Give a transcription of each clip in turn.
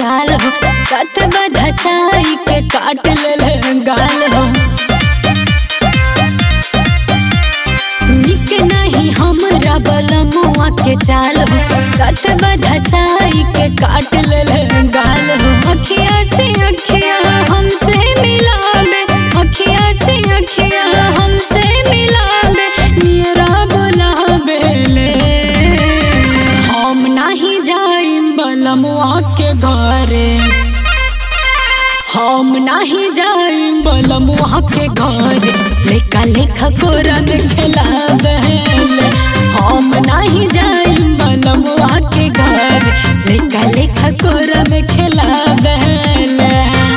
चाल हो कत बधसाई के काट ले गाल हो निक नहीं हमरा बलमुआ के चाल हो कत बधसाई के काट ले गाल हो अखिया से अखिया हमसे मिलावे अखिया से अखिया हमसे मिलावे नियरा बुलावे ले हम नहीं जाइम बलमुआ के घरे हम नहीं जाइम बलमुआ के घरे लेका लेखा कोरा में खेलावे ले हम नहीं जाइम बलमुआ के घरे लेका लेखा कोरा में खेलावे ले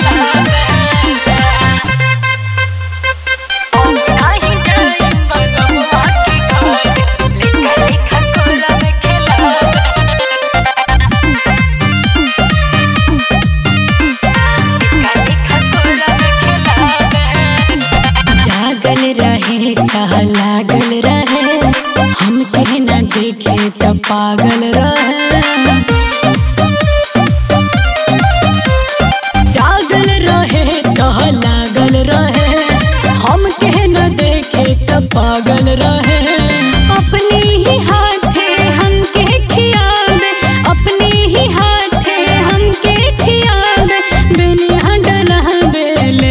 हम नहीं जाइम बलमुआ के घरे लेका लेखा कोरा में खेलावे जागल रहे कह लागल रहे हम कहना देखे तो पागल रहे जागल रहे कह लागल रहे हम कहना देखे तो पागल रहे अपने ही हाथे हमके खियावे अपने ही हाथे हमके खियावे बेनिया डलहबे ले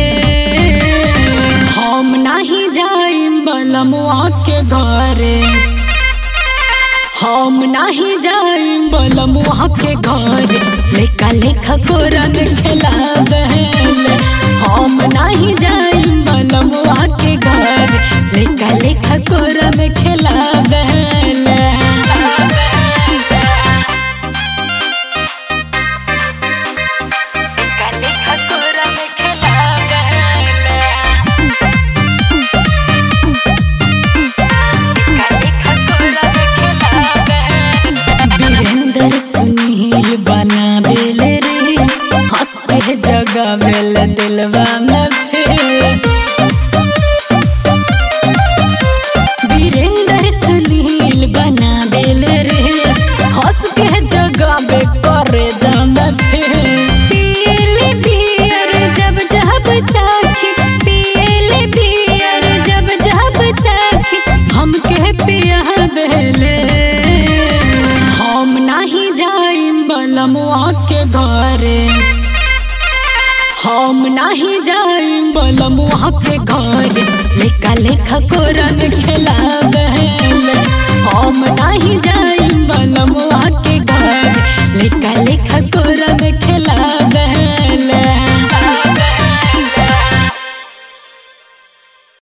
हम नहीं जाइम बलमुआ के घरे हम नहीं जाइम बलमुआ के घरे लेका लेखा कोरा में खेलावे ले हम नहीं जाइम बलमुआ के घरे लेका लेखा कोरा में खेलावे ले वीरेंद्र सुनील बना बेल रे हंस के जगह बेल दिलवा में फेर वीरेंद्र सुनील बना बेल रे हंस के जगह बे करे जम फेर पियले बियर जब जब साखी पियले बियर जब जब साखी हमके पिया बेले हम नहीं जाइम बलमुआ के घरे हम नहीं जाइम बलमुआ के घरे लेका लेखा कोरा में खेलावे ले हम नहीं जाइम